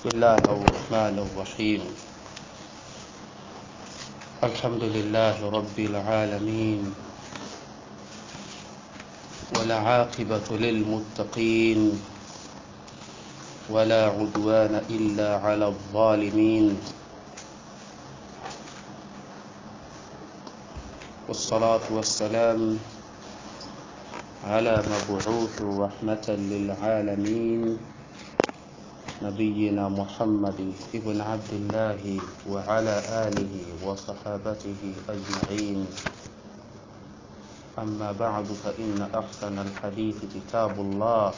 بسم الله الرحمن الرحيم الحمد لله رب العالمين والعاقبة للمتقين ولا عدوان إلا على الظالمين والصلاة والسلام على مبعوث رحمة للعالمين نبينا محمد ابن عبد الله وعلى آله وصحابته أجمعين أما بعد فإن أحسن الحديث كتاب الله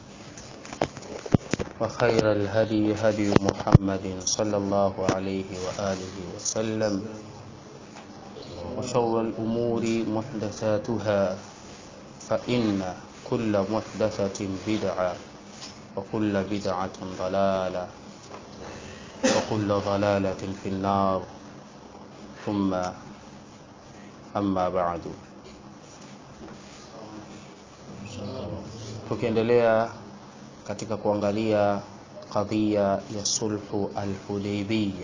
وخير الهدي هدي محمد صلى الله عليه وآله وسلم وشر الأمور محدثاتها فإن كل محدثة بدعة وكل بدعة ضلالة وكل ضلالة في النار ثم أما بعد tukiendelea katika kuangalia kadhia ya sulhu al-Hudaybiyya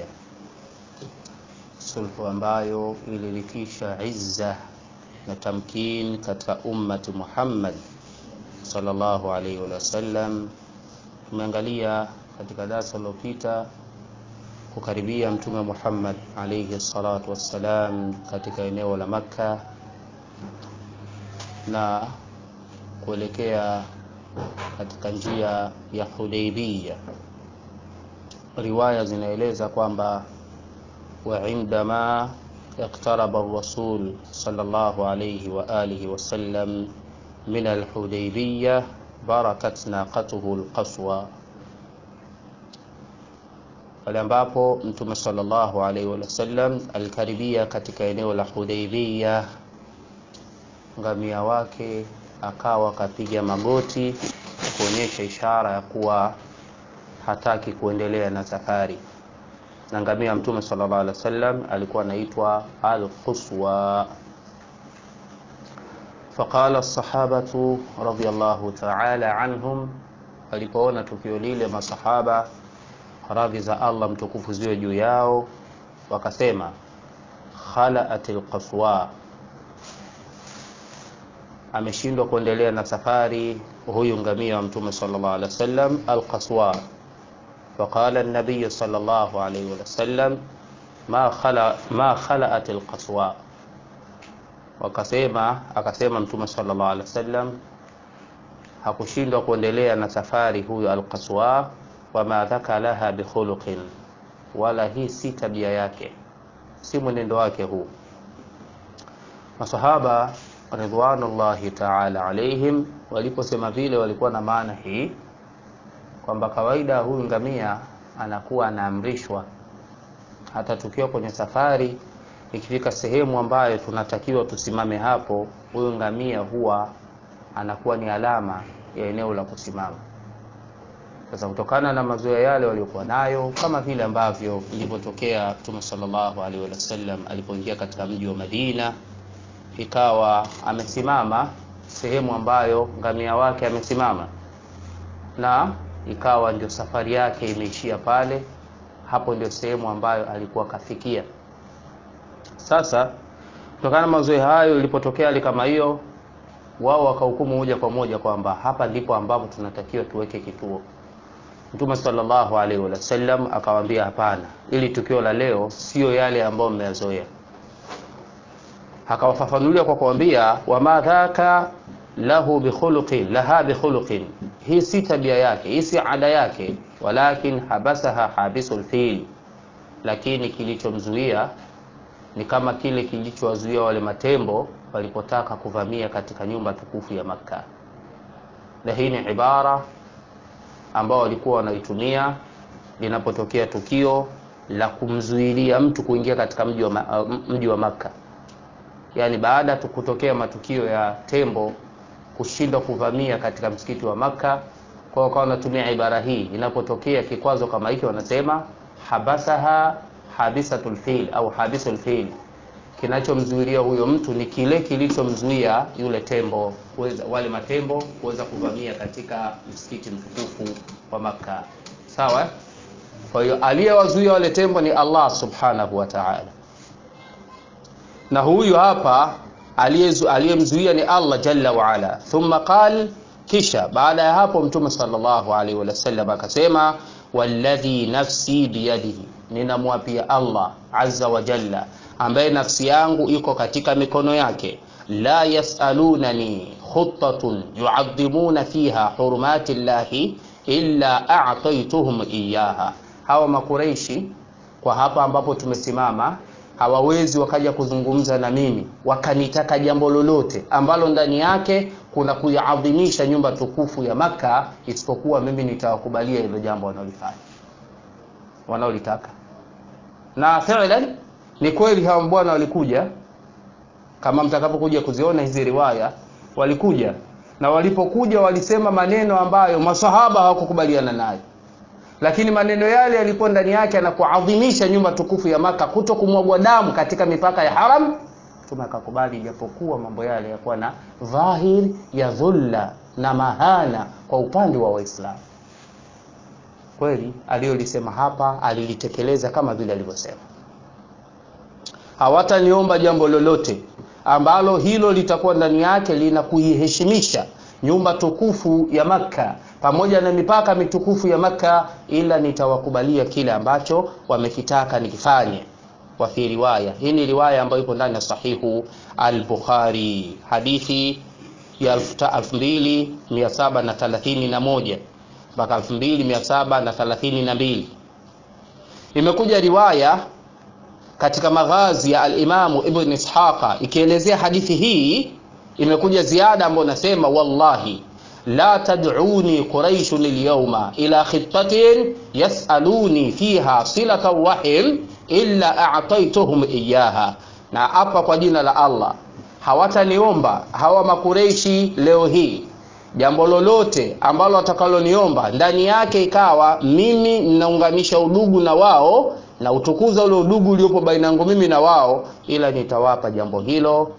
sulhu ambayo ilirithisha izza na tamkin katika ummati Muhammad sallallahu alaihi wasallam. Tumeangalia katika darasa lililopita kukaribia Mtume Muhammad alaihi salatu wassalam katika eneo la Makka na kuelekea katika njia ya Hudaybiyya. Riwaya zinaeleza kwamba wa indama اقترب الرسول صلى الله عليه وآله وسلم من الحديبية بركت ناقته القصوى pale ambapo mtume sallallahu alaihi wasallam alikaribia katika eneo la Hudaybiyah, ngamia wake akawa kapiga magoti kuonyesha ishara ya kuwa hataki kuendelea na safari na ngamia mtume sallallahu alaihi wasallam alikuwa anaitwa al-Quswa. Faqala as-sahabatu radiyallahu ta'ala anhum, walipoona tukio lile masahaba radhi za Allah mtukufu ziwe juu yao, wakasema khala'at al-Qaswa, ameshindwa kuendelea na safari huyu ngamia wa mtume sallallahu alaihi wasallam al-Qaswa فقال النبي صلى الله عليه وسلم ما خلا ما خلأت القصوى wakasema akasema mtume sallallahu alaihi wasallam hakushindwa kuendelea na safari huyo alqaswa wama dhaka laha bikhuluqin wala hii si tabia yake si mwenendo wake huu masahaba ridwanullahi ta'ala alaihim waliposema vile walikuwa na maana hii kwamba kawaida huyu ngamia anakuwa anaamrishwa hata tukiwa kwenye safari ikifika sehemu ambayo tunatakiwa tusimame hapo huyu ngamia huwa anakuwa ni alama ya eneo la kusimama sasa kutokana na mazoea yale waliokuwa nayo kama vile ambavyo ilivyotokea mtume sallallahu alaihi wasallam alipoingia katika mji wa Madina ikawa amesimama sehemu ambayo ngamia wake amesimama na ikawa ndio safari yake imeishia pale hapo ndio sehemu ambayo alikuwa kafikia sasa kutokana na mazoea hayo ilipotokea hali kama hiyo wao wakahukumu moja kwa moja kwamba hapa ndipo ambapo tunatakiwa tuweke kituo mtume sallallahu alaihi wasallam akawaambia hapana ili tukio la leo sio yale ambayo mmeyazoea akawafafanulia kwa kuambia wama dhaka lahu bikhuluqin laha bikhuluqin hii si tabia yake hii si ada yake walakin habasaha habisul fil lakini kilichomzuia ni kama kile kilichowazuia wale matembo walipotaka kuvamia katika nyumba tukufu ya Makka na hii ni ibara ambao walikuwa wanaitumia linapotokea tukio la kumzuilia mtu kuingia katika mji wa, mji wa Makka yaani baada ya kutokea matukio ya tembo kushindwa kuvamia katika msikiti wa Makka. Kwa hiyo wanatumia ibara hii, inapotokea kikwazo kama hiki wanasema habasaha habisatul fil au habisul fil, kinachomzuilia huyo mtu ni kile kilichomzuia yule tembo kuweza, wale matembo kuweza kuvamia katika msikiti mtukufu wa Makka. Sawa? kwa hiyo aliyewazuia wale tembo ni Allah subhanahu wa ta'ala na huyu hapa aliyemzuia ni Allah jalla wa ala thumma qal kisha baada ya hapo mtume sallallahu alaihi wasallam akasema walladhi nafsi biyadihi ninamwapia Allah azza wa jalla ambaye nafsi yangu iko katika mikono yake la yasalunani khuttatun yuadhimuna fiha hurumati llahi illa a'taytuhum iyaha hawa makureishi kwa hapa ambapo tumesimama hawawezi wakaja kuzungumza na mimi wakanitaka jambo lolote ambalo ndani yake kuna kuiadhimisha nyumba tukufu ya Maka, isipokuwa mimi nitawakubalia hilo jambo wanaolifanya wanaolitaka. Na fi'lan ni kweli hawa bwana walikuja, kama mtakapokuja kuziona hizi riwaya, walikuja na walipokuja walisema maneno ambayo masahaba hawakukubaliana nayo lakini maneno yale yalikuwa ndani yake na kuadhimisha nyumba tukufu ya Maka, kuto kumwagwa damu katika mipaka ya haram. Mtume akakubali, ijapokuwa mambo yale yakuwa na dhahir ya dhulla na mahana kwa upande wa Waislamu. Kweli aliyolisema hapa alilitekeleza kama vile alivyosema, hawataniomba jambo lolote ambalo hilo litakuwa ndani yake lina kuiheshimisha nyumba tukufu ya Makka pamoja na mipaka mitukufu ya Makka, ila nitawakubalia kile ambacho wamekitaka nikifanye. Wa fi riwaya, hii ni riwaya ambayo iko ndani ya sahihu al-Bukhari, hadithi ya 2731 mpaka 2732. Imekuja riwaya katika maghazi ya al-Imamu Ibn Ishaqa ikielezea hadithi hii imekuja ziada ambayo nasema wallahi la tad'uni quraishun alyawma ila khitatin yasaluni fiha silata wahim illa a'taytuhum iyaha, na hapa kwa jina la Allah hawataniomba hawa makureishi leo hii jambo lolote ambalo watakaloniomba ndani yake ikawa mimi ninaunganisha udugu na wao na utukuza ule udugu uliopo baina yangu mimi na wao, ila nitawapa jambo hilo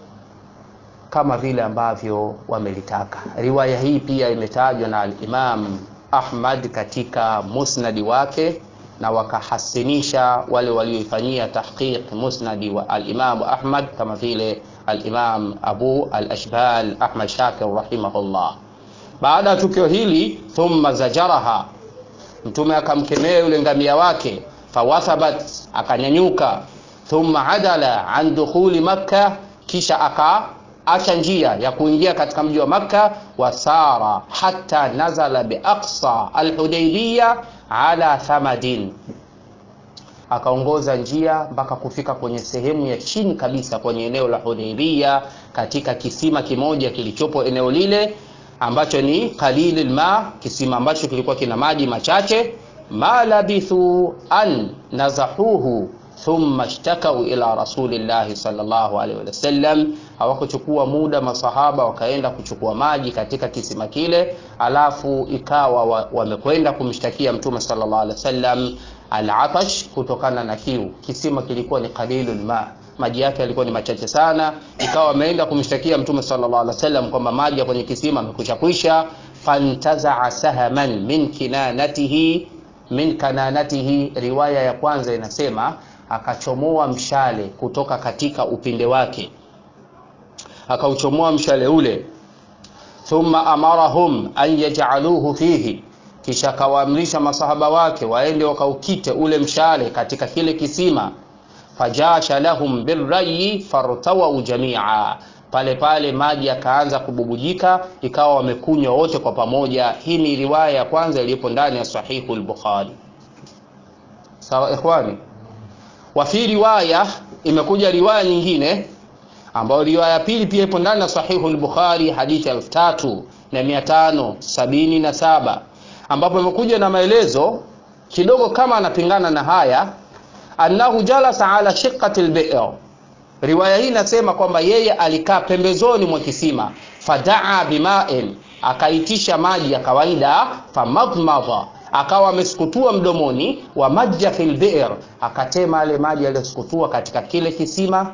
kama vile ambavyo wamelitaka. Riwaya hii pia imetajwa na al-Imam Ahmad katika musnadi wake na wakahasinisha wale walioifanyia tahqiq musnadi wa al-Imam Ahmad kama vile al-Imam Abu al-Ashbal Ahmad Shakir rahimahullah. Baada ya tukio hili, thumma zajaraha, mtume akamkemea yule ngamia wake, fawathabat, akanyanyuka, thumma adala an dukhuli Makkah, kisha aka acha njia ya kuingia katika mji wa Makka, wasara hata nazala biaqsa alhudaybiya ala thamadin, akaongoza njia mpaka kufika kwenye sehemu ya chini kabisa kwenye eneo la Hudaybiya, katika kisima kimoja kilichopo eneo lile ambacho ni qalilul ma, kisima ambacho kilikuwa kina maji machache. ma labithu an nazahuhu thumma ishtakau ila rasulillahi sallallahu alaihi wasallam, hawakuchukua muda masahaba wakaenda kuchukua maji katika kisima kile, alafu ikawa wamekwenda wa kumshtakia mtume sallallahu alaihi wasallam alatash, kutokana na kiu. Kisima kilikuwa ni qalilul ma, maji yake yalikuwa ni machache sana, ikawa wameenda kumshtakia mtume sallallahu alaihi wasallam kwamba maji ya kwenye kisima amekwisha kwisha. Fantazaa sahaman min kinanatihi min kananatihi, riwaya ya kwanza inasema akachomoa mshale kutoka katika upinde wake, akauchomoa mshale ule. Thumma amarahum an yaj'aluhu fihi, kisha akawaamrisha masahaba wake waende wakaukite ule mshale katika kile kisima. Fajasha lahum birrayi fartawau jamia, pale pale maji yakaanza kububujika, ikawa wamekunywa wote kwa pamoja. Hii ni riwaya ya kwanza iliyopo ndani ya Sahihu al-Bukhari. Sawa ikhwani wa fi riwaya imekuja riwaya nyingine ambayo riwaya ya pili pia ipo ndani ya sahihu al-Bukhari hadithi elfu tatu na mia tano sabini na saba ambapo imekuja na maelezo kidogo kama anapingana na haya, annahu jalasa ala shiqqati al-bi'r. Riwaya hii inasema kwamba yeye alikaa pembezoni mwa kisima, fadaa bima'in, akaitisha maji ya kawaida, famadmadha akawa amesukutua mdomoni wa majja fil bi'r, akatema yale maji yaliyosukutua katika kile kisima,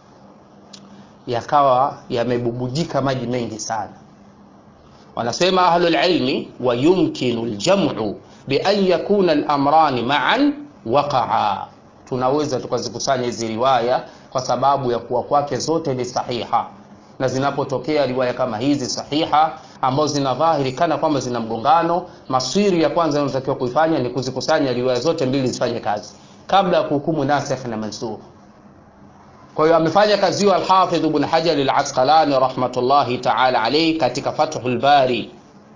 yakawa yamebubujika maji mengi sana. Wanasema ahlul ilmi, wa yumkinu aljam'u bian yakuna lamrani maan waqaa tunaweza tukazikusanya hizi riwaya kwa sababu ya kuwa kwake zote ni sahiha na zinapotokea riwaya kama hizi sahiha ambazo zina dhahiri kana kwamba zina mgongano maswiri ya kwanza inayotakiwa kuifanya ni kuzikusanya riwaya zote mbili zifanye kazi kabla ya kuhukumu nasikh na mansukh kwa hiyo amefanya kazi hiyo alhafidh ibn hajar al-asqalani rahmatullahi ta'ala alayhi katika fathul bari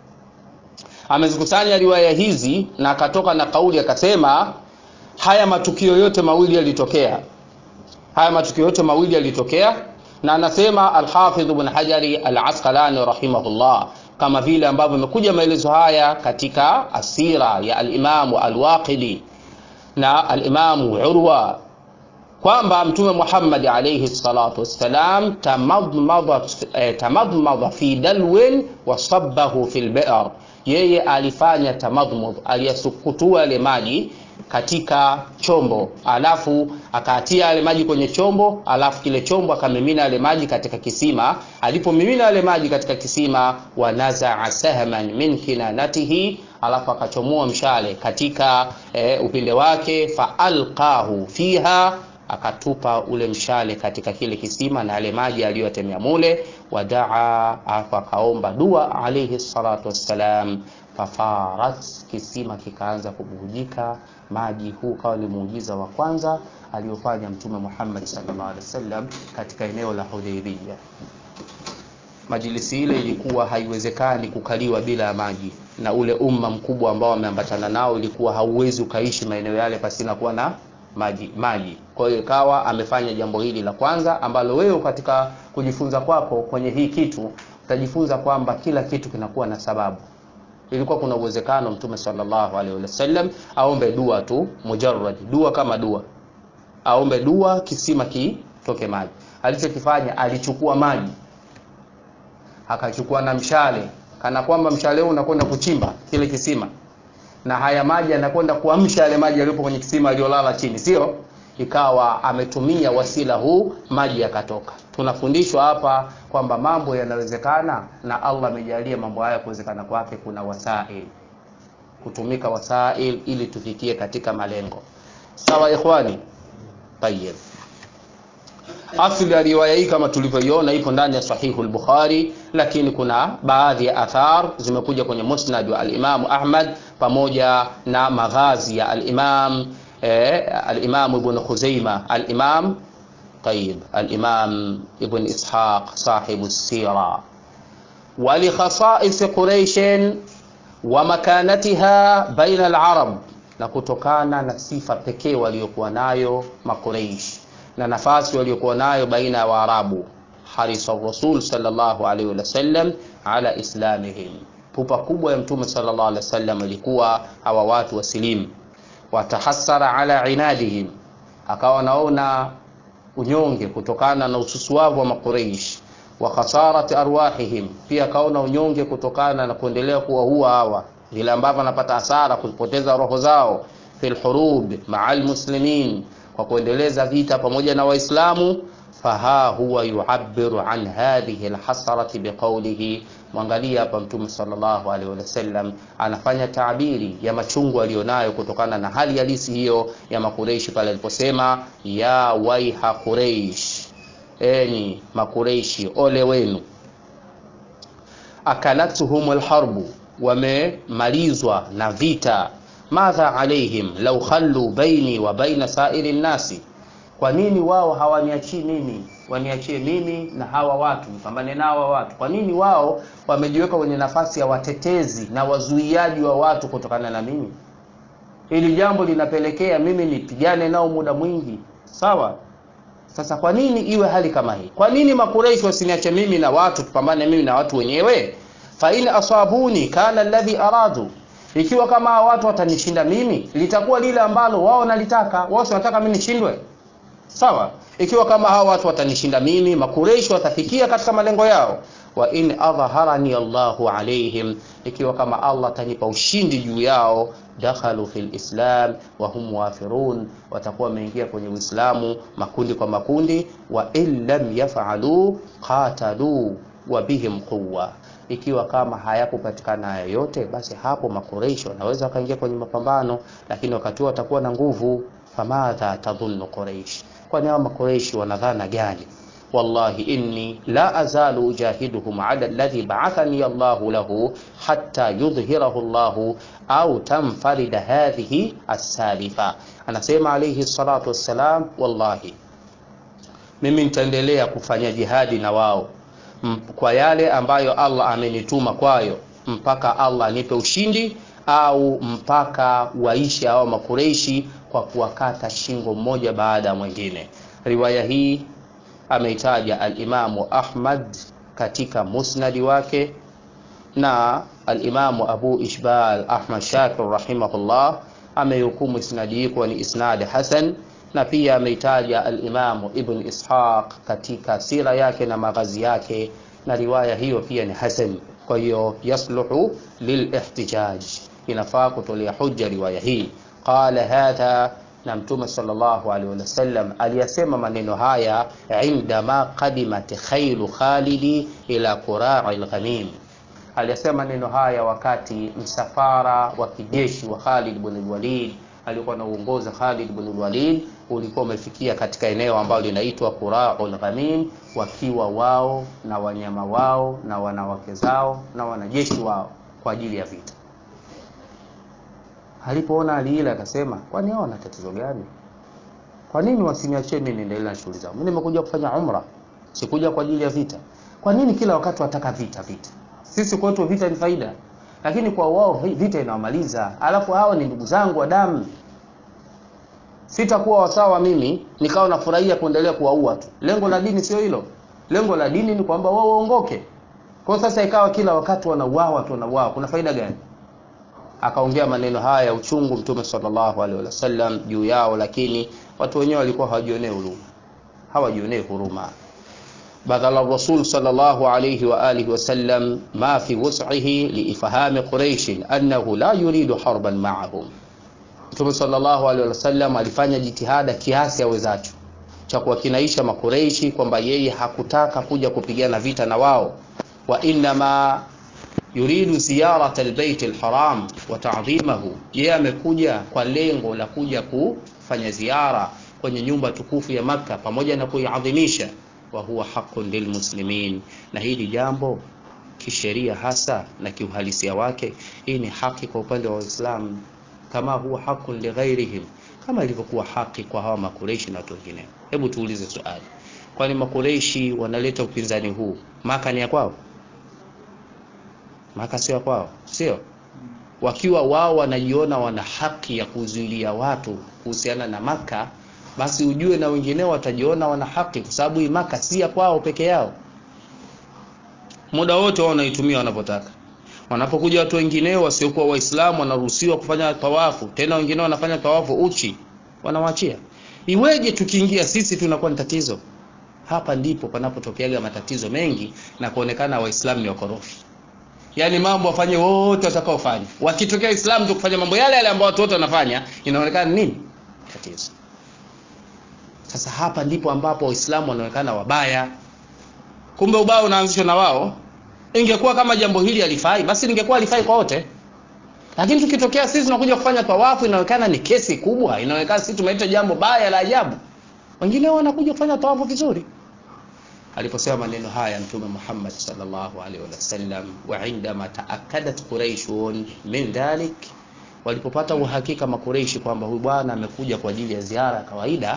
amezikusanya riwaya hizi na akatoka na kauli akasema haya matukio yote mawili yalitokea haya matukio yote mawili yalitokea na anasema alhafidh ibn hajari al-asqalani rahimahullah kama vile ambavyo imekuja maelezo haya katika asira ya alimamu alwaqidi na alimamu urwa kwamba mtume Muhammad alayhi salatu wassalam tamadmada eh, tamadmada fi dalwin wa sabbahu fil bi'r yeye alifanya tamadmud aliyasukutua yale maji katika chombo alafu akaatia yale maji kwenye chombo alafu kile chombo akamimina yale maji katika kisima alipomimina yale maji katika kisima wanazaa sahman min kinanatihi alafu akachomoa mshale katika e, upinde wake faalqahu fiha akatupa ule mshale katika kile kisima na yale maji aliyoyatemea mule wadaa alafu akaomba dua alayhi salatu wassalam fafarat kisima kikaanza kububujika maji huu kawa ni muujiza wa kwanza aliyofanya mtume Muhammad sallallahu alaihi wasallam katika eneo la Hudaybiyah majilisi ile ilikuwa haiwezekani kukaliwa bila ya maji na ule umma mkubwa ambao wameambatana nao ilikuwa hauwezi ukaishi maeneo yale pasina kuwa na maji maji kwa hiyo ikawa amefanya jambo hili la kwanza ambalo wewe katika kujifunza kwako kwenye hii kitu utajifunza kwamba kila kitu kinakuwa na sababu ilikuwa kuna uwezekano mtume sallallahu alaihi wasallam aombe dua tu mujarrad dua kama dua aombe dua kisima kitoke maji alichokifanya alichukua maji akachukua na mshale kana kwamba mshale huu unakwenda kuchimba kile kisima na haya maji yanakwenda kuamsha yale maji yaliyopo kwenye kisima yaliyolala chini sio ikawa ametumia wasila huu maji yakatoka tunafundishwa hapa kwamba mambo yanawezekana na allah amejalia mambo haya kuwezekana kwake kuna wasail kutumika wasail ili tufikie katika malengo sawa ikhwani tayeb asli ya riwaya hii kama tulivyoiona ipo ndani ya sahihu al-bukhari lakini kuna baadhi ya athar zimekuja kwenye musnad wa al-imam ahmad pamoja na maghazi ya al-imam eh, al-imam ibn khuzaima al-imam طيب الإمام ابن إسحاق صاحب السيرة ولخصائص قريش ومكانتها بين العرب na kutokana na sifa pekee waliokuwa nayo makureish na nafasi waliokuwa nayo baina ya waarabu harisa rasul sallallahu alaihi wasallam ala islamihim pupa kubwa ya mtume sallallahu alaihi wasallam ilikuwa hawa watu wasilimu watahassara ala inadihim akawa naona unyonge kutokana na ususuavu wa makureish wa khasarati arwahihim pia akaona unyonge kutokana na kuendelea kuwaua hawa vile ambavyo anapata hasara kupoteza roho zao fil hurub maa almuslimin kwa kuendeleza vita pamoja na waislamu faha huwa yuabiru an hadhihi alhasarati biqaulihi mwangalia hapa mtume sallallahu alaihi wasallam anafanya taabiri ya machungu aliyonayo kutokana na hali halisi hiyo ya makureishi pale aliposema ya waiha kureish enyi makureishi ole wenu akalatuhum alharbu wamemalizwa na vita madha alaihim lau khallu baini wa baina sairi nnasi kwa nini wao hawaniachii mimi waniachie mimi na hawa watu nipambane na hawa watu kwa nini wao wamejiweka kwenye nafasi ya watetezi na wazuiaji wa watu kutokana na mimi hili jambo linapelekea mimi nipigane nao muda mwingi sawa sasa kwa nini iwe hali kama hii kwa nini makureishi wasiniache mimi na watu tupambane mimi na watu wenyewe fain asabuni kana alladhi aradu ikiwa kama hawa watu watanishinda mimi litakuwa lile ambalo wao nalitaka wao wanataka mimi nishindwe sawa ikiwa kama hawa watu watanishinda mimi makureishi watafikia katika malengo yao wa in adharani Allahu alaihim ikiwa kama Allah atanipa ushindi juu yao dakhalu fil islam wa hum wafirun watakuwa wameingia kwenye Uislamu makundi kwa makundi wa in lam yafalu qatalu wa bihim quwwa ikiwa kama hayakupatikana haya yote basi hapo makureishi wanaweza wakaingia kwenye mapambano lakini wakati huo watakuwa na nguvu famadha tadhunnu quraish kwani hao makureishi wanadhana gani wallahi inni la azalu ujahiduhum ala alladhi ba'athani Allahu lahu hatta yudhhirahu Allahu au tamfarida hadhihi as-salifa anasema alayhi salatu wassalam wallahi mimi nitaendelea kufanya jihadi na wao M- kwa yale ambayo Allah amenituma kwayo mpaka Allah anipe ushindi au mpaka waishe hao makureishi kwa kuwakata shingo mmoja baada ya mwingine riwaya hii ameitaja alimamu Ahmad katika musnadi wake na alimamu Abu Ishbal Ahmad Shakir rahimahullah amehukumu isnadi hii kuwa ni isnadi hasan na pia ameitaja alimamu Ibn Ishaq katika sira yake na maghazi yake na riwaya hiyo pia ni hasan kwa hiyo yasluhu lilihtijaj inafaa kutolea hujja riwaya hii qala hadha na mtume sallallahu alaihi wasallam aliyasema maneno haya indama qadimat khailu khalidi ila qura'i al-ghamim aliyasema maneno haya wakati msafara wa kijeshi wa Khalid ibn Walid alikuwa anaongoza Khalid ibn Walid ulikuwa umefikia katika eneo ambalo linaitwa Qura'ul Ghamim wakiwa wao na wanyama wao na wanawake zao na wanajeshi wao kwa ajili ya vita alipoona hali ile akasema kwani hao wana tatizo gani kwa nini wasiniachie mimi niendelee na shughuli zangu mimi nimekuja kufanya umra sikuja kwa ajili ya vita kwa nini kila wakati wataka vita vita sisi kwetu vita ni faida lakini kwa wao vita inawamaliza alafu hao ni ndugu zangu wa damu sitakuwa wasawa mimi nikawa nafurahia kuendelea kuwaua tu lengo la dini sio hilo lengo la dini ni kwamba wao waongoke kwa sasa ikawa kila wakati wanauawa tu wanauawa kuna faida gani akaongea maneno haya ya uchungu mtume sallallahu alaihi wasallam juu yao lakini watu wenyewe walikuwa hawajionee huruma hawajionee huruma بدل الرسول صلى الله عليه وآله وسلم ما في وسعه لإفهام قريش أنه لا يريد حربا معهم Mtume sallallahu alaihi wasallam alifanya jitihada kiasi awezacho cha kuwakinaisha makureishi kwamba yeye hakutaka kuja kupigana vita na wao wa innama yuridu ziyarat albayt alharam wa ta'dhimahu yeye amekuja kwa lengo la kuja kufanya ziara kwenye nyumba tukufu ya maka pamoja na kuiadhimisha wa huwa haqqun lilmuslimin na hili jambo kisheria hasa na kiuhalisia wake hii ni haki kwa upande wa Waislamu kama huwa haqqun lighairihim kama ilivyokuwa haki kwa hawa makureishi na watu wengine hebu tuulize swali kwani makureishi wanaleta upinzani huu maka ni ya kwao maka sio kwao sio wakiwa wao wanajiona wana haki ya kuzuilia watu kuhusiana na maka basi ujue na wengineo watajiona wana haki kwa sababu hii maka si ya kwao peke yao muda wote wao wanaitumia wanavyotaka wanapokuja watu wengineo wasiokuwa waislamu wanaruhusiwa kufanya tawafu tena wengine wanafanya tawafu uchi wanawaachia iweje tukiingia sisi tunakuwa ni tatizo hapa ndipo panapotokeaga matatizo mengi na kuonekana waislamu ni wakorofi yaani mambo wafanye wote watakaofanya wakitokea Uislamu tu kufanya mambo yale yale ambayo watu wote wanafanya inaonekana nini tatizo sasa hapa ndipo ambapo waislamu wanaonekana wabaya kumbe ubaya unaanzishwa na wao ingekuwa kama jambo hili halifai basi lingekuwa halifai kwa wote lakini tukitokea sisi tunakuja kufanya tawafu inaonekana ni kesi kubwa inaonekana sisi tumeleta jambo baya la ajabu wengine wanakuja kufanya tawafu vizuri aliposema maneno haya mtume Muhammad sallallahu alaihi wasallam wa indama taakkadat quraishun min dhalik walipopata uhakika makureishi kwamba huyu bwana amekuja kwa ajili ya ziara ya kawaida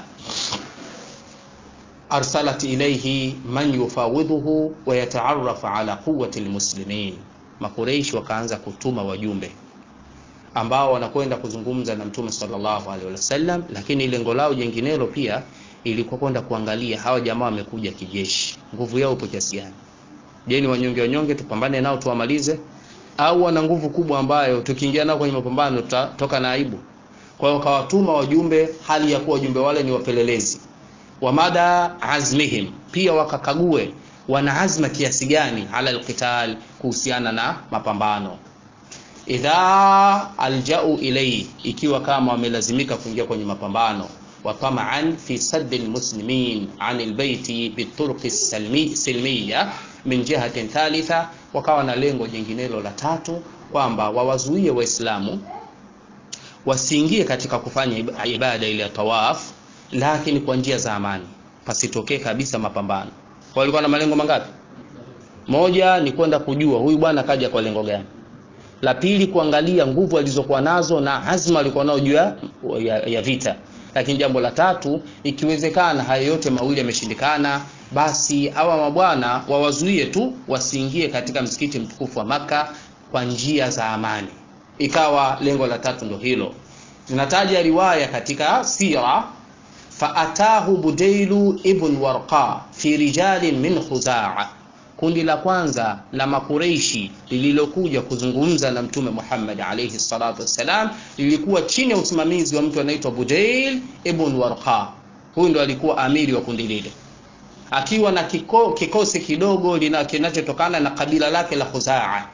arsalat ilayhi man yufawidhuhu wa yataarraf ala quwwati almuslimin makureishi wakaanza kutuma wajumbe ambao wanakwenda kuzungumza na mtume sallallahu alaihi wasallam lakini lengo lao jenginelo pia ilikuwa kwenda kuangalia hawa jamaa wamekuja kijeshi nguvu yao ipo kiasi gani je ni wanyonge wanyonge tupambane nao tuwamalize au wana nguvu kubwa ambayo tukiingia nao kwenye mapambano tutatoka na aibu kwa hiyo kawatuma wajumbe hali ya kuwa wajumbe wale ni wapelelezi wa mada azmihim pia wakakague wana azma kiasi gani ala alqital kuhusiana na mapambano idha aljau ilai ikiwa kama wamelazimika kuingia kwenye mapambano وطمعا في سد المسلمين عن البيت بالطرق السلمية min jihatin thalitha, wakawa na lengo jinginelo la tatu kwamba wawazuie Waislamu wasiingie katika kufanya ibada ile ya tawaf, lakini kwa njia za amani, pasitokee kabisa mapambano. Kwa walikuwa na malengo mangapi? Moja ni kwenda kujua huyu bwana kaja kwa lengo gani. La pili kuangalia nguvu alizokuwa nazo na azma alikuwa nayo juu ya, ya vita. Lakini jambo la tatu, ikiwezekana haya yote mawili yameshindikana, basi hawa mabwana wawazuie tu wasiingie katika msikiti mtukufu wa Maka kwa njia za amani. Ikawa lengo la tatu ndo hilo. Tunataja riwaya katika sira, faatahu Budailu ibn Warqa fi rijalin min Khuzaa Kundi la kwanza la Makureishi lililokuja kuzungumza na Mtume Muhammad alayhi salatu wassalam lilikuwa chini ya usimamizi wa mtu anaitwa Budail ibn Warqa. Huyu ndo alikuwa amiri wa kundi lile, akiwa na kiko, kikosi kidogo kinachotokana na kabila lake la Khuzaa.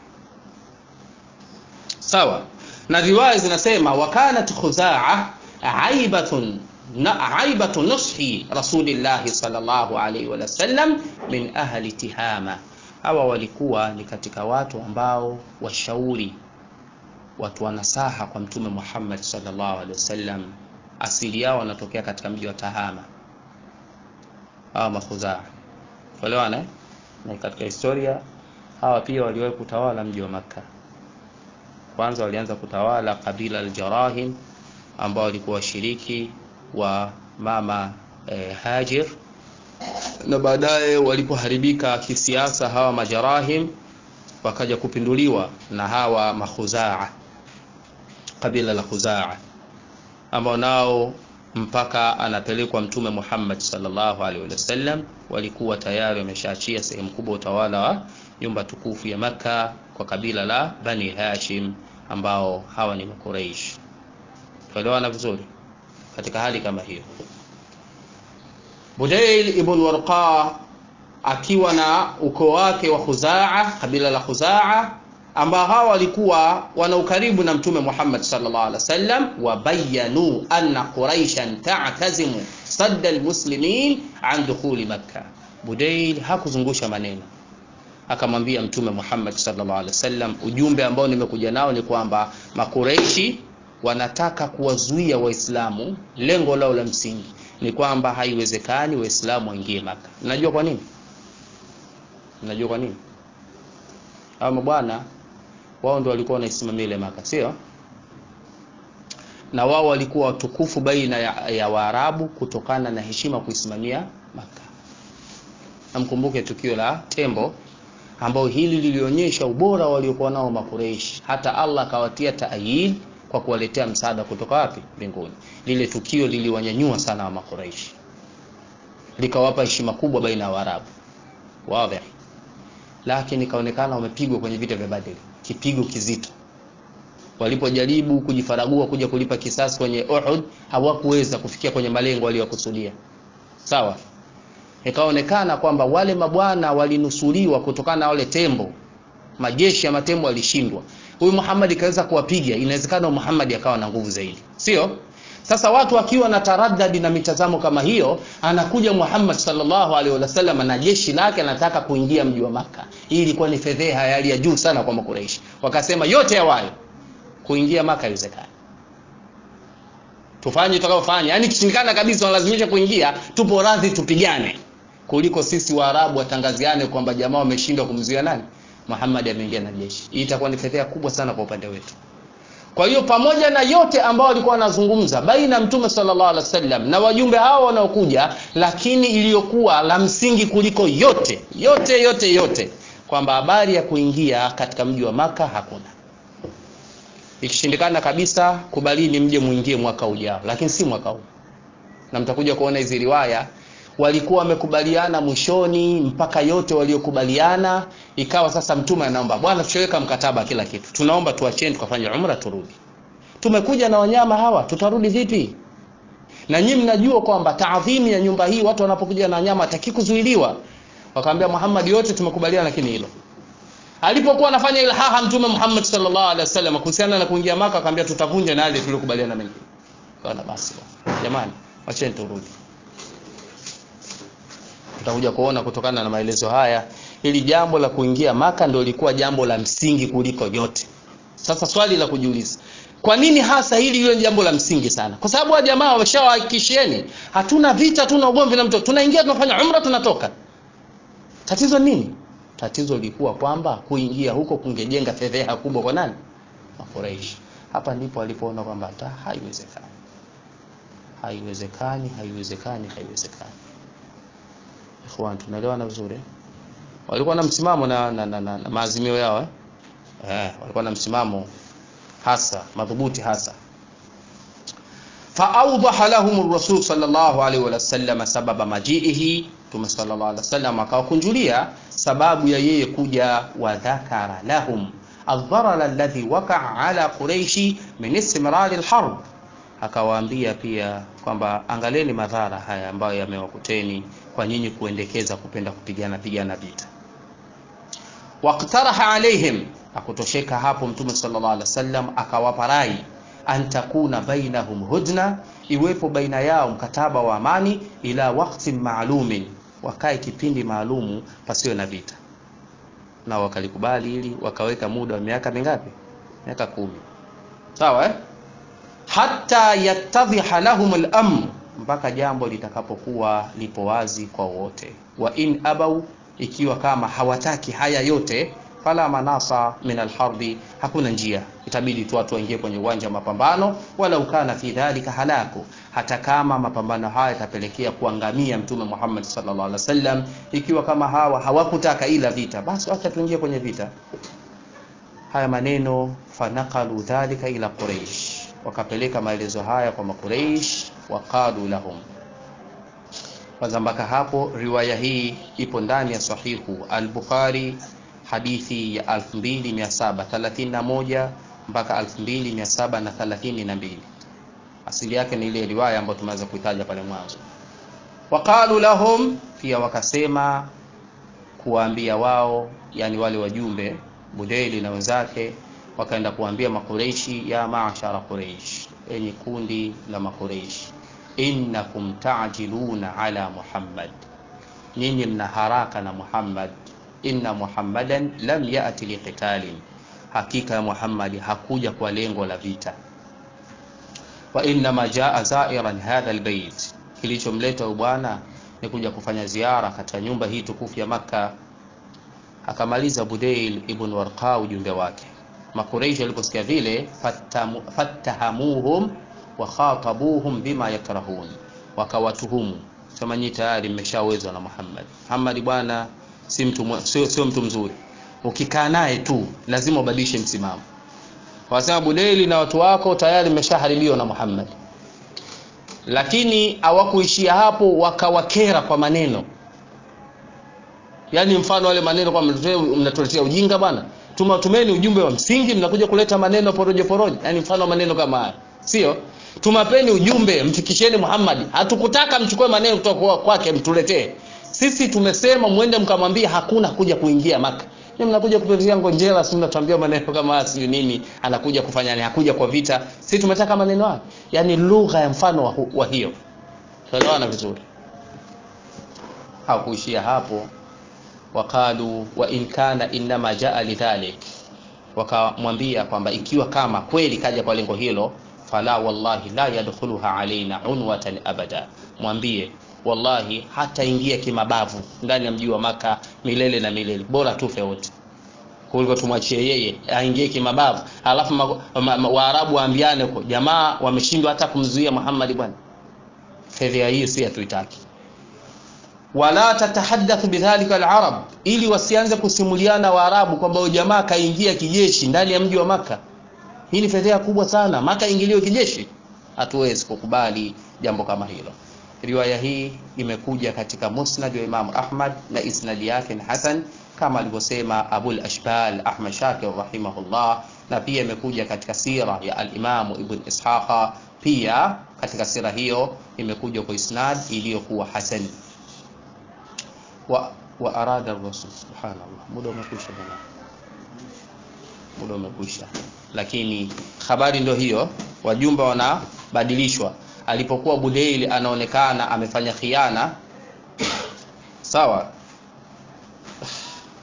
Sawa na riwaya zinasema wakanat Khuzaa aibatun na aibatu nushi rasulillahi sallallahu alaihi wasallam min ahli Tihama. Hawa walikuwa ni katika watu ambao washauri, watu wanasaha kwa Mtume Muhammad sallallahu alaihi wasallam. Asili yao wanatokea katika mji wa Tahama, hawa Makhuzaa kuelewana. Na katika historia hawa pia waliwahi kutawala mji wa Makka. Kwanza walianza kutawala kabila al-Jarahim ambao walikuwa washiriki wa mama eh, Hajir na baadaye walipoharibika kisiasa hawa Majarahim wakaja kupinduliwa na hawa Makhuzaa, kabila la Khuzaa ambao nao mpaka anapelekwa Mtume Muhammad sallallahu alaihi wasallam walikuwa tayari wameshaachia sehemu kubwa utawala wa nyumba tukufu ya Makka kwa kabila la Bani Hashim ambao hawa ni Makuraish. Tuelewana vizuri katika hali kama hiyo, Budail ibn Warqa akiwa na ukoo wake wa Khuzaa, kabila la Khuzaa, ambao hawa walikuwa wana ukaribu na Mtume Muhammad sallallahu alaihi wasallam, wabayanu anna quraishan ta'tazimu sadda almuslimin an dukhuli Makkah. Budail hakuzungusha maneno, akamwambia Mtume Muhammad sallallahu alaihi wasallam, ujumbe ambao nimekuja nao ni kwamba makureishi wanataka kuwazuia Waislamu. Lengo lao la msingi ni kwamba haiwezekani Waislamu waingie Maka. Mnajua kwa nini? Mnajua kwa nini? Hawa mabwana wao ndio walikuwa wanaisimamia ile Maka, sio? Na wao walikuwa watukufu baina ya, ya Waarabu kutokana na heshima kuisimamia Maka. Namkumbuke tukio la Tembo ambao hili lilionyesha ubora waliokuwa nao Makureishi, hata Allah akawatia taayid kwa kuwaletea msaada kutoka wapi? Mbinguni. Lile tukio liliwanyanyua sana wa Makuraishi, likawapa heshima kubwa baina ya Waarabu wazi, lakini ikaonekana wamepigwa kwenye vita vya Badri, kipigo kizito. Walipojaribu kujifaragua kuja kulipa kisasi kwenye Uhud, hawakuweza kufikia kwenye malengo waliyokusudia. Sawa, ikaonekana kwamba wale mabwana walinusuliwa kutokana na wale tembo, majeshi ya matembo walishindwa huyu Muhammad kaweza kuwapiga, inawezekana Muhammad akawa na nguvu zaidi, sio? Sasa watu wakiwa na taraddadi na mitazamo kama hiyo, anakuja Muhammad sallallahu alaihi wasallam na jeshi lake anataka kuingia mji wa Maka. Hii ilikuwa ni fedheha ya hali ya juu sana kwa Makuraishi, wakasema yote yawayo kuingia Maka haiwezekani, tufanye tutakaofanya, yani kishindikana kabisa, wanalazimisha kuingia, tupo radhi tupigane, kuliko sisi Waarabu watangaziane kwamba jamaa wameshindwa kumzuia nani Muhammad ameingia na jeshi. Hii itakuwa ni fedheha kubwa sana kwa upande wetu. Kwa hiyo pamoja na yote ambao walikuwa wanazungumza baina ya Mtume sallallahu alaihi wasallam na wajumbe hao wanaokuja, lakini iliyokuwa la msingi kuliko yote yote yote yote kwamba habari ya kuingia katika mji wa Maka hakuna. Ikishindikana kabisa, kubalini mje muingie mwaka ujao, lakini si mwaka huu, na mtakuja kuona hizi riwaya walikuwa wamekubaliana mwishoni mpaka yote waliokubaliana, ikawa sasa mtume anaomba bwana, tushaweka mkataba kila kitu, tunaomba tuacheni tukafanye umra turudi. Tumekuja na wanyama hawa, tutarudi vipi? Na nyinyi mnajua kwamba taadhimu ya nyumba hii, watu wanapokuja na wanyama hataki kuzuiliwa. Wakamwambia Muhammad, yote tumekubaliana, lakini hilo alipokuwa anafanya ilhaha mtume Muhammad sallallahu alaihi wasallam kuhusiana na kuingia Maka, akamwambia tutavunja na yale tuliokubaliana mimi. Bwana basi, jamani, acheni turudi tutakuja kuona kutokana na maelezo haya hili jambo la kuingia maka ndio lilikuwa jambo la msingi kuliko yote sasa swali la kujiuliza kwa nini hasa hili hilo ni jambo la msingi sana kwa sababu wa jamaa wameshawahakikishieni hatuna vita hatuna ugomvi na mtu tunaingia tunafanya umra tunatoka tatizo nini tatizo lilikuwa kwamba kuingia huko kungejenga fedheha kubwa kwa nani makuraishi hapa ndipo alipoona kwamba hata haiwezekani haiwezekani haiwezekani haiwezekani ikhwan tunaelewana vizuri walikuwa na msimamo na, na, na, na, na maazimio yao eh? Eh, walikuwa na msimamo hasa madhubuti hasa faawdaha lahum rasul sallallahu alaihi wasallam sababa majiihi mtume sallallahu alaihi wasallam akawakunjulia sababu ya yeye kuja wa dhakara lahum aldharar alladhi wakaa ala quraishi min istimrari lharb akawaambia pia kwamba angaleni madhara haya ambayo yamewakuteni kwa nyinyi kuendekeza kupenda kupigana pigana vita waktaraha alaihim akutosheka hapo mtume sallallahu alaihi wasallam akawapa rai an takuna bainahum hudna iwepo baina yao mkataba wa amani ila waktin maalumin wakae kipindi maalumu pasiwe na vita na wakalikubali hili wakaweka muda wa miaka mingapi miaka kumi sawa eh? hata yattadhiha lahum al-amr mpaka jambo litakapokuwa lipo wazi kwa wote wa in abau ikiwa kama hawataki haya yote fala manasa min alharbi hakuna njia itabidi tu watu waingie kwenye uwanja wa mapambano wala ukana fi dhalika halaku hata kama mapambano haya yatapelekea kuangamia mtume Muhammad sallallahu alaihi wasallam ikiwa kama hawa hawakutaka ila vita basi acha tuingie kwenye vita haya maneno fanaqalu dhalika ila quraish wakapeleka maelezo haya kwa makuraish waqalu lahum kwanza mpaka hapo riwaya hii ipo ndani ya sahihu al-bukhari hadithi ya 2731 mpaka 2732 asili yake ni ile riwaya ambayo tumeweza kuitaja pale mwanzo waqalu lahum pia wakasema kuwaambia wao yani wale wajumbe Budeli na wenzake wakaenda kuambia makureishi ya maashara Quraish enyi kundi la makureishi innakum ta'jiluna ala Muhammad nyinyi mna haraka na Muhammad inna Muhammadan lam ya'ti liqitalin hakika ya Muhammad hakuja kwa lengo la vita wa inma jaa zairan hadha albayt kilichomleta bwana ni kuja kufanya ziara katika nyumba hii tukufu ya Makka akamaliza Budail ibn Warqa ujumbe wake makureishi waliposikia vile fattahamuhum wa khatabuhum bima yakrahun wakawatuhumu sema nyinyi tayari mmeshawezwa na Muhammad Muhammad bwana si mtu sio sio mtu mzuri ukikaa naye tu lazima ubadilishe msimamo wasema Budaili na watu wako tayari mmeshaharibiwa na Muhammad lakini hawakuishia hapo wakawakera kwa maneno yaani mfano wale maneno kwa mnatuletea ujinga bwana tumatumeni ujumbe wa msingi mnakuja kuleta maneno porojo porojo yaani mfano maneno kama haya sio tumapeni ujumbe mfikisheni Muhammad hatukutaka mchukue maneno kutoka kwake mtuletee sisi tumesema mwende mkamwambia hakuna kuja kuingia maka ni mnakuja kupitia ngonjera si mnatuambia maneno kama haya sio nini anakuja kufanya ni hakuja kwa vita sisi tumetaka maneno haya yani lugha ya mfano wa, wa hiyo tuelewana vizuri hakuishia hapo wakalu wa in kana inma jaa lidhalik wakamwambia kwamba ikiwa kama kweli kaja kwa lengo hilo fala wallahi la yadkhuluha alaina unwatan abada mwambie wallahi hata ingia kimabavu ndani ya mji wa maka milele na milele bora tufe wote kuliko tumwachie yeye aingie kimabavu alafu waarabu waambiane huko jamaa wameshindwa hata kumzuia Muhammad bwana fedha hii si hatuitaki wala tatahaddathu bidhalika alarab ili wasianze kusimuliana waarabu kwamba jamaa kaingia kijeshi ndani ya mji wa maka hii ni fedha kubwa sana maka ingiliwe kijeshi hatuwezi kukubali jambo kama hilo riwaya hii imekuja katika musnad wa Imam Ahmad na isnadi yake ni hasan kama alivyosema Abul Ashbal Ahmad Shakir rahimahullah na pia imekuja katika sira ya al-Imam Ibn Ishaqa pia katika sira hiyo imekuja kwa isnad iliyokuwa hasan wa wa arada rasul subhanallah muda umekwisha bwana muda umekwisha lakini habari ndio hiyo wajumbe wanabadilishwa alipokuwa Budeili anaonekana amefanya khiana sawa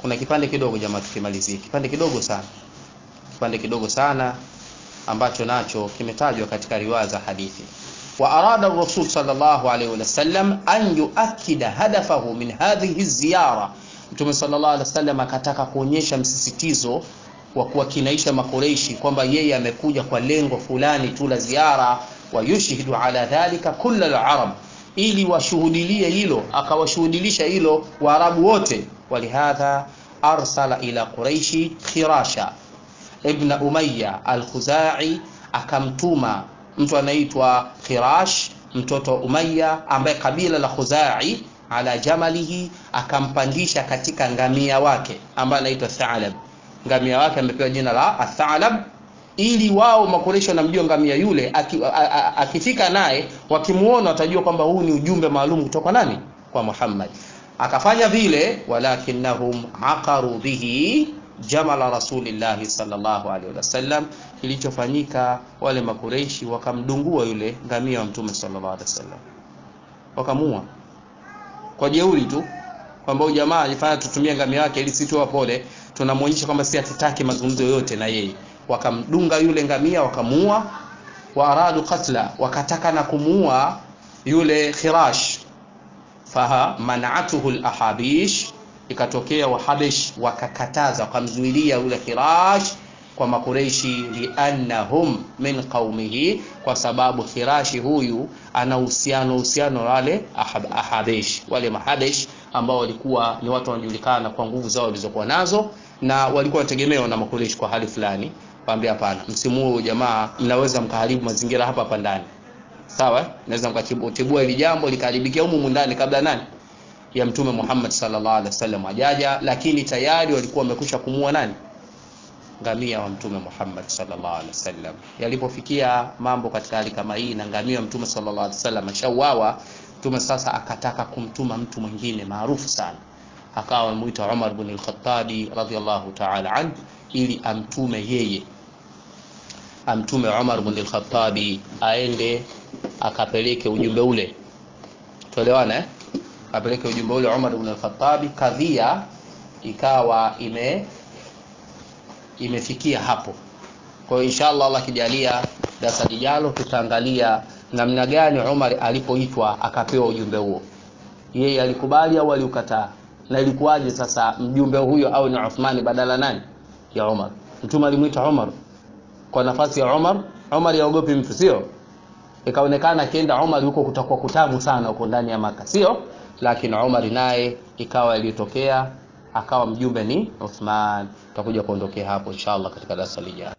kuna kipande kidogo jamaa tukimalizie kipande kidogo sana kipande kidogo sana ambacho nacho kimetajwa katika riwaya za hadithi wa arada rasul sallallahu alaihi wasallam an yuakkida hadafahu min hadhihi ziyara mtume sallallahu alaihi wasallam akataka kuonyesha msisitizo wa kuwakinaisha makoreishi kwamba yeye amekuja kwa lengo fulani tu la ziara wa yushhidu ala dhalika kulla alarab ili washuhudilie hilo akawashuhudilisha hilo waarabu wote walihadha arsala ila quraishi khirasha ibn umayya al-khuzai akamtuma mtu anaitwa khirash mtoto umayya ambaye kabila la khuzai ala jamalihi akampandisha katika ngamia wake ambaye anaitwa thalab ngamia wake amepewa jina la athalab ili wao makoresho wanamjua ngamia yule akifika naye wakimuona watajua kwamba huu ni ujumbe maalum kutoka nani kwa Muhammad akafanya vile walakinnahum aqaru bihi jamala rasulillahi sallallahu alaihi wasallam kilichofanyika wale makureishi wakamdungua yule ngamia wa mtume sallallahu alaihi wasallam wakamua kwa jeuri tu kwamba huyu jamaa alifanya tutumie ngamia wake ili sisi tuwa pole tunamwonyesha kwamba si hatutaki mazungumzo yoyote na yeye wakamdunga yule ngamia wakamuua wa aradu qatla wakataka na kumuua yule khirash faha manatuhu alahabish ikatokea wahabish wakakataza wakamzuilia yule khirash kwa makureishi liannahum min qaumihi kwa sababu khirashi huyu ana uhusiano uhusiano wale ahab, ahabish wale mahabish ambao walikuwa ni watu wanajulikana kwa nguvu zao walizokuwa nazo na walikuwa wanategemewa na makureishi kwa hali fulani waambia hapana msimu huu jamaa mnaweza mkaharibu mazingira hapa hapa ndani sawa naweza mkatibua hili jambo likaharibikia humu ndani kabla nani ya mtume Muhammad sallallahu alaihi wasallam ajaja lakini tayari walikuwa wamekwisha kumua nani ngamia wa mtume Muhammad sallallahu alaihi wasallam yalipofikia mambo katika hali kama hii na ngamia wa mtume sallallahu alaihi wasallam ashauawa mtume sasa akataka kumtuma mtu mwingine maarufu sana akawa amemuita Umar ibn al-Khattabi radhiyallahu ta'ala anhu ili amtume yeye amtume Umar ibn al-Khattabi aende akapeleke ujumbe ule tuelewana eh apeleke ujumbe ule Umar ibn al-Khattabi kadhia ikawa ime imefikia hapo kwa hiyo inshallah Allah kijalia darasa lijalo tutaangalia namna gani Umar alipoitwa akapewa ujumbe huo yeye alikubali au aliukataa na ilikuwaje sasa mjumbe huyo au ni Uthmani badala nani ya Umar mtume alimuita Umar kwa nafasi ya Umar Umar yaogopi mtu sio ikaonekana akienda Umar huko kutakuwa kutamu sana huko ndani ya maka sio lakini Umar naye ikawa ilitokea akawa mjumbe ni Uthman tutakuja kuondokea hapo inshallah katika darasa lijalo